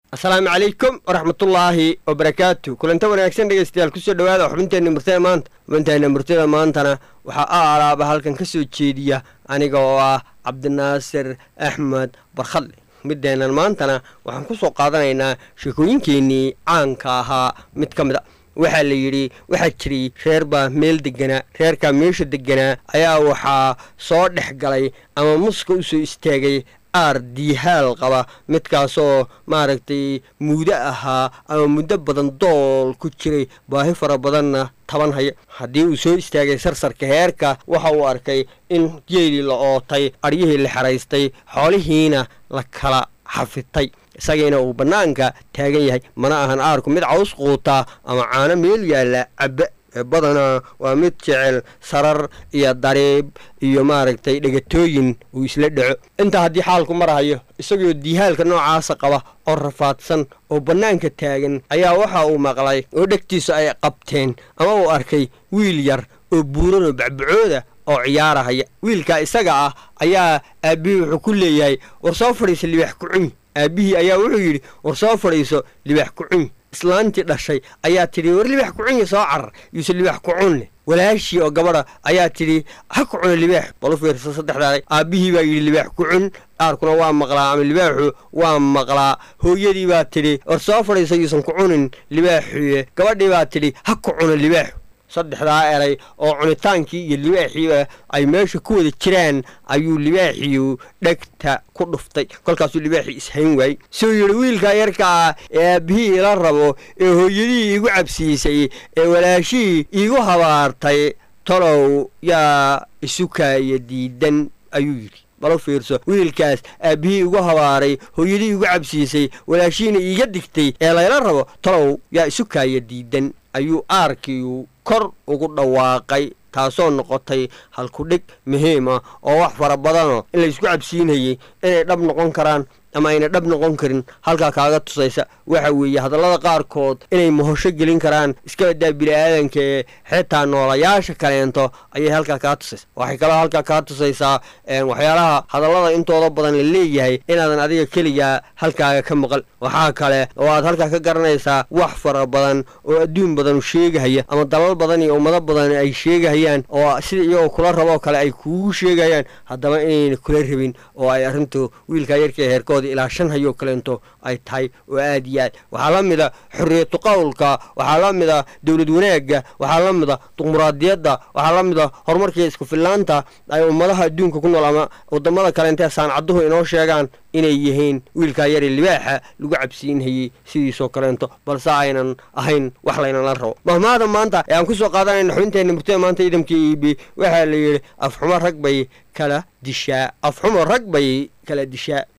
asalaamu calaykum waraxmatullaahi wabarakaatu kulanta wanaagsan dhegeystayaal kusoo dhawaada xubinteenna murtada maanta xubinteenna murtada maantana waxaa a alaaba halkan ka soo jeediya aniga oo ah cabdinaasir axmed barkhadle mideennan maantana waxaan ku soo qaadanaynaa sheekooyinkeennii caanka ahaa mid ka mid a waxaa la yidhi waxaa jiray reer baa meel deganaa reerkaa meesha deganaa ayaa waxaa soo dhex galay ama muska u soo istaagay aar diihaal qaba midkaasoo maaragtay muddo ahaa ama muddo badan dool ku jiray baahi fara badanna taban haya haddii uu soo istaagay sarsarka heerka waxa uu arkay in geelii la ootay aryihii la xeraystay xoolihiina la kala xafitay isagiina uu bannaanka taagan yahay mana ahan aarku mid caws quutaa ama caano meel yaalla cabba badanaa waa mid jecel sarar iyo dariib iyo maaragtay dhegatooyin uu isla dhaco intaa haddii xaalku marahayo isagoo diihaalka noocaasa qaba oo rafaadsan oo bannaanka taagan ayaa waxa uu maqlay oo dhegtiisu ay qabteen ama uu arkay wiil yar oo buuran oo bacbacooda oo ciyaarahaya wiilkaa isaga ah ayaa aabbihii wuxuu ku leeyahay war soo fadhiisa libaax kucumi aabbihii ayaa wuxuu yidhi war soo fadhiiso libaax kucumi islaantii dhashay ayaa tidhi war libaax kucunya soo carar yuuse libaax kucunleh walaashii oo gabadha ayaa tidhi ha ku cuno libaax balu fiirsa saddexdaaday aabbihii baa yidhi libaax kucun aarkuna waa maqlaa ama libaaxu waa maqlaa hooyadii baa tidhi war soo fadhiisa yuusan ku cunin libaaxuye gabadhii baa tidhi ha ku cuno libaaxu saddexdaa eray oo cunitaankii iyo libaaxiiba ay meesha ku wada jiraan ayuu libaaxiyu dhegta ku dhuftay kolkaasuu libaaxii ishayn waayey suu yidhi wiilkaa yarkaa ee aabbihii ila rabo ee hooyadihii iigu cabsiisay ee walaashihii iigu habaartay tolow yaa isukaaya diidan ayuu yidhi balo fiirso wiilkaas aabbihii igu habaaray hooyadii igu cabsiisay walaashihiina iiga digtay ee layla rabo tolow yaa isukaaya diidan ayuu aarkiiu kor ugu dhawaaqay taasoo noqotay halkudhig muhiima oo wax fara badanoo in laysku cabsiinayay inay dhab noqon karaan ama ayna dhab noqon karin halkaa kaaga tusaysa waxa weeye hadallada qaarkood inay mahosho gelin karaan iskabadaa bini-aadanka ee xitaa noolayaasha kaleento ayay halkaa kaa tusaysa waxay kaloo halkaa kaa tusaysaa waxyaalaha hadallada intooda badan la leeyahay inaadan adiga keligaa halkaaga ka maqal waxaa kale oo aad halkaa ka garanaysaa wax fara badan oo adduun badanu sheegahaya ama dalal badan iyo ummado badan ay sheegahayaan oo sida iyagoo kula raboo kale ay kuugu sheegayaan haddaba inayna kula rabin oo ay arrintu wiilkaa yarka heerkood ilaa shan hayoo kaleento ay tahay oo aad iyo aad waxaa la mida xorriyatu qowlka waxaa la mida dowlad wanaagga waxaa la mida dimuqraadiyadda waxaa la mida horumarkii isku fillaanta ay ummadaha adduunka ku nool ama wadamada kaleentee saancaduhu inoo sheegaan inay yihiin wiilkaa yare libaaxa lagu cabsiinhayey sidiisoo kaleento balse aynan ahayn wax laynala rabo mahmaada maanta ee aan ku soo qaadanayna xubinteenna murtada maanta ciidamka iibi waxaa la yidhi afxumo rag bay kala dishaa afxumo rag bay kala dishaa